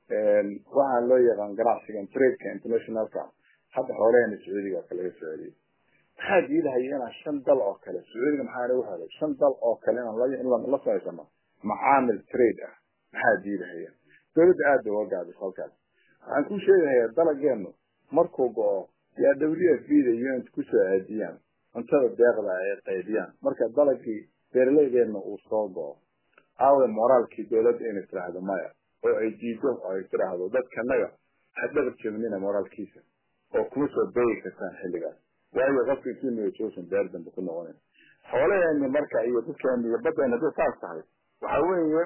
waxaan loo yaqaan ganacsigan tradeka internationalka hadda xoolahena sacuudiga ka laga soo celiyay maxaa diidahaya inaan shan dal oo kale sacuudiga maxaa nagu helay shan dal oo kale inaan la samaysano macaamil trade ah maxaa diidahaya dawladda aada uga gaabis halkaas waxaan ku sheegahayaa dalageenu markuu go-o yaa w f b da unt kusoo aadiyaan cuntada deeqda ay qaybiyaan marka dalagii beeraleydeena uu soo go-o aawe moraalkii dawladda inay tiraahdo maya oo ay diido oo ay tiraahdo dadkanaga ha dhabar jebnina moraalkiisa oo kuma soo beegi kartaan xilligaas waayo qofka kimiga joosan beer dambe ku noqonayn xoolaheeni marka iyo dadkeeni iyo baddeeni hadday saas tahay waxa weeye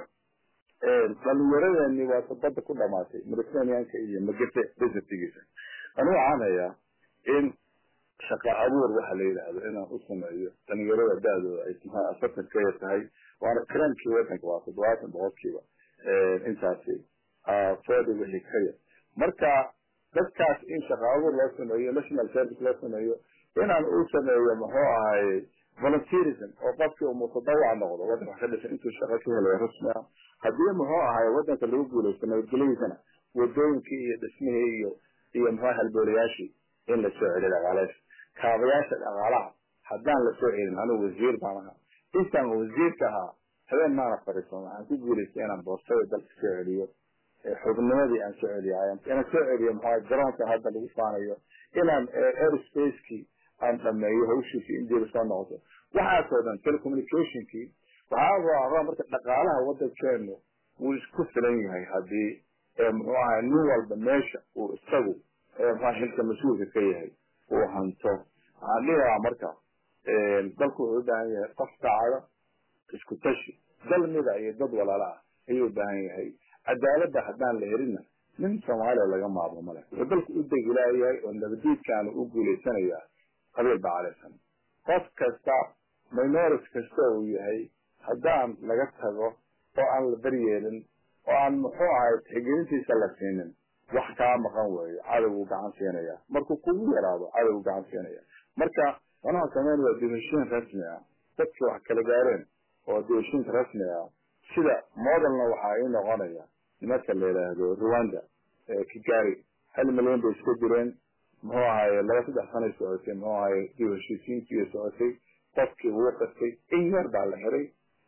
dhalinyaradeenii waa badda ku dhamaatay mediterraneanka iyo magete desertigiisa anigu waxaan hayaa in shaqa abuur waxa la yidhaahdo inaan u sameeyo dhalinyarada da-dooda ay afartan ka yar tahay waana karaamkii wadanka waa toddobaatan boqolkiiba intaasi forty wixii ka yar marka dadkaas in shaqa abuur loo sameeyo national service loo sameeyo inaan u sameeyo muxuu ahaye volunteerism oo qofkii uu mutadawac noqdo wadanka ka dhisan intuu shaqo ka helayo rasmi ah haddii muxuu ahaye wadanka lagu guulaysto nabadgelyadiisana wadooyinkii iyo dhismihii iyo iyo muxuu halboolayaashii in la soo celiyo dhaqaalays kaabayaasha dhaqaalaha haddaan la soo celin anigu wasiir baan ahaa intaan wasiirka ahaa habeen maana fariisan waxaan ku guulaystay inaan boostada dalka soo celiyo xubnimadii aan soo celiyo inaan soo celiyo maxaa garoonka hadda lagu faanayo inaan airspace-kii aan dhameeyo hawshiisii indiaba soo noqoto waxaasoo dhan telecommunicationkii waxaa rabaa marka dhaqaalaha wadankeenu wuu isku filan yahay haddii muxuu ahay nin walba meesha uu isagu muxua xilka mas-uulka ka yahay uu hanto waxaan dhihi lahaa marka dalku wuxuu u baahan yahay qof daacada isku tashi dal mida iyo dad walaala ah ayuu u baahan yahay cadaaladda haddaan la helinna nin soomaaliya laga maarmo male wuxuu dalku u degilaayahay oo nabadiidkaanu u guulaysanayaa qabiil baa calaysan qof kasta minority kasta uu yahay haddaan laga tago oo aan la baryeelin oo aan muxuu ahay tixgelintiisa la siinin wax kaa maqan weeyo cadowgu gacan siinaya markuu kugu yaraado cadowgu gacan siinaya marka wanaha sameyn waa dibashiin rasmi ah dadki wax kala gaareen oo dibashiinka rasmi ah sida modelna waxaa ii noqonaya nimanka la yidhaahdo rwanda kigari hal milyan bay iska direen muxuu ahaye laba saddex sanay socotay muxuu ahaye dib heshiisiintii socotay qofkii wuu qastay in yar baa la xiray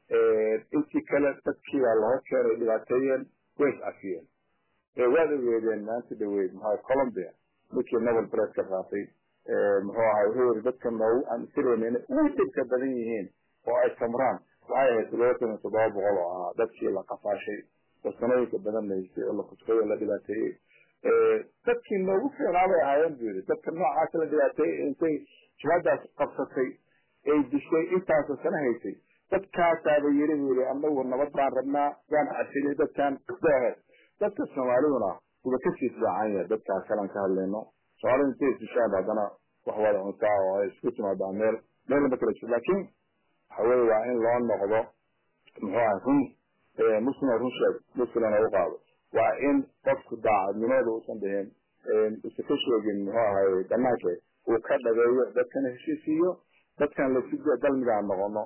intii kale dadkii baa laho keenay dhibaateeyeen way is cafiyeen waad ogeedeen maanta dhaweyd maxaa colombia ninkii nobel press ka qaatay muxuu ahay wuxuu yiri dadka noogu aan isirayna inay ugu dhibka badan yihiin oo ay samraan waxay ahayd toddobaatan iyo toddoba boqol oo ahaa dadkii la qafaashay oo sanooyinka badan lahaystay oo la kutubay oo la dhibaateeyey dadkii noogu fiicnaa bay ahaayeen buu yidhi dadka noocaas la dhibaateeyey intay jihadaas qabsatay ay dishay intaasoo sana haysay dadkaasaaba yiri buu yidhi anagu nabad baan rabnaa waan casilay dadkan aheed dadka soomaaliduna wuba kasii fiican yahay dadkaas kalan ka hadlayno soomaalida intay isdishaan haddana wax wada cuntaa oo ay isku timaadaa meel meel lama kala jiro laakiin waxa weye waa in loo noqdo muxuu ahay run muslima run sheeg muslimna u qaado waa in qofku daacadnimada uusan dhihin usa ka sheegin muxuu ahay banaanke uu ka dhageeyo dadkana heshiisiiyo dadkan lasi dalmigaan noqono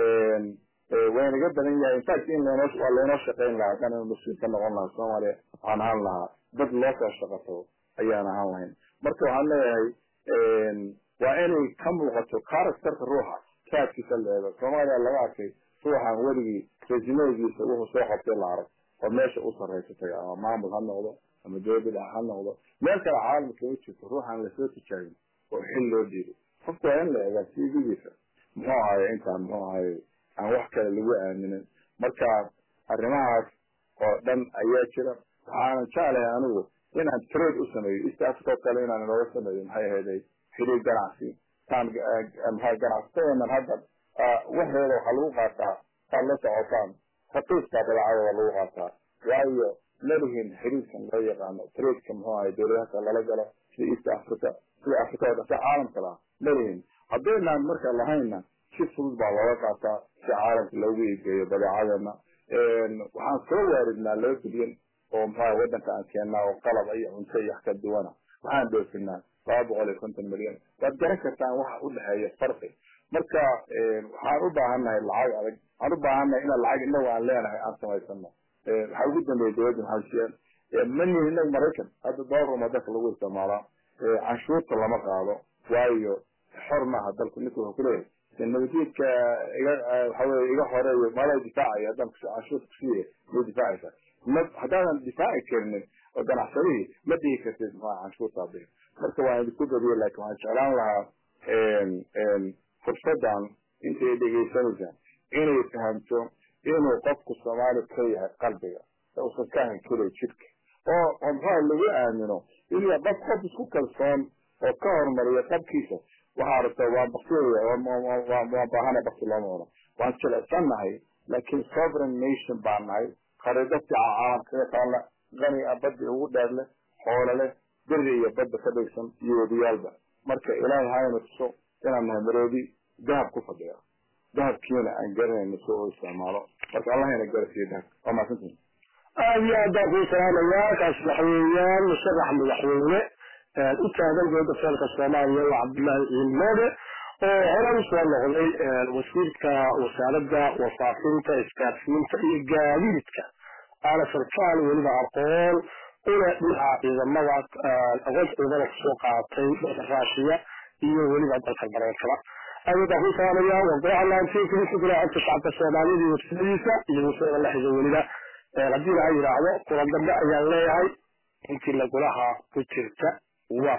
waynaga badan yahay infact in lnoo waa laynoo shaqayn lahaa haddaan inu muslim ka noqon lahaa soomaaliya waxaan ahaan lahaa dad loo soo shaqato ayaan ahaan lahayn marka waxaan leeyahay waa inay ka muuqato characterka ruuxa raadkiisa la eego soomaaliya laga arkay ruuxan weligii resimegiisa wuxuu soo qabtay la arag oo meesha u sarraysatay ama maamul ha noqdo ama dowlad dhex ha noqdo meel kale caalamka ma jirto ruuxan lasoo tijaabin oo xil loo dhiibay qofku waa in la eegaa cvgiisa muxuu ahaye intaan muxuu ahaye aan wax kale lagu aaminin marka arrimahaas oo dhan ayaa jira waxaanan jeclahay anigu inaan trade u sameeyo east africa oo kale inaan inooga sameeyo maxay ahayday xiriir ganacsi taan maxay ganacsatadeenan hadda waxeeda waxaa lagu qaataa saad la socotaan raqiiskaa badeecadooda lagu qaataa waayo malihin xiriirkan loo yaqaano tradeka muxuu ahay dowladahaas lala galo sida east africa sida africa oo dhan sida caalamka laha malihin haddaynaan marka lahayna si fudud baa looga qaataa si caalamka loogu iigeeyo badeecadeena waxaan soo waaridnaa laba bilyan oo muxuaha wadanka aan keennaa oo qalab iyo cunto iyo wax ka duwana waxaan dhoofinaa laba boqol iyo konton milyan waad garan kartaan waxa u dhexeeya farqi marka waxaan u baahannahay lacag adag waxaan u baahannahay inaan lacag inagu aan leenahay aan samaysano waxaa ugu dambeeya dowladda maxamed siyaad manihi inagu maraykan hadda dollar uma dalka lagu isticmaalaa canshuurta lama qaado waayo xor maaha dalku ninka wuxuu kuleeyahay nabadgeedka iga waxaweye iga horeeyo mala difaacaya haddaan canshuurta kusiiya ma difaacaysa ma haddaadan difaaci karinin oo ganacsadihii ma dhigi kartid maxaa canshuurtaa bixi marka waan idinku badiye laakin waxaan jeclaan lahaa fursadan intay dhegaysanaysaan inay fahamto inuu qofku soomaali ka yahay qalbiga uusan ka ahan kelay jidhka oo oo maxaa lagu aamino inuu qof qof isku kalsoon oo ka horumariya qabkiisa waxaa rabta waa bakteria waa baahana bakti looma oran waan jilecsannahay laakiin sovereign nation baan nahay khariidad fiica caalamka ka taalla qani a baddi ugu dheer leh xoolo leh beri iyo badda ka dhigsan iyo wadiyaalba marka ilaahay hayna tuso inaan nahay maroodi dahab ku fadhiya dahabkiina aan garanayno si oo isticmaalo marka allah ina garasiiyo dahab waa mahadsantihin aad iyo aad baan kuu salaamayaa kaas madaxweyneyaan musharax madaxweyne u taagan dowladda federaalka soomaaliya waa cabdullaahi ciilmoode oo hore usoo noqday wasiirka wasaaradda wasaafinta isgaarsiinta iyo gaadiidka aana sarkaal weliba aqoon una dhinaca ciidamada aqoonta ciidamada kusoo qaatay dalka raashiya iyo weliba dalka mareykanka aad baan kuu salaamayaa wadaca laantiinka codka shacabka soomaaliyada iyo wasiiradiisa iyo wasiirada la xiga weliba haddii laha yidhaahdo kulan dambe ayaan leeyahay intii lagulaha ku jirta waa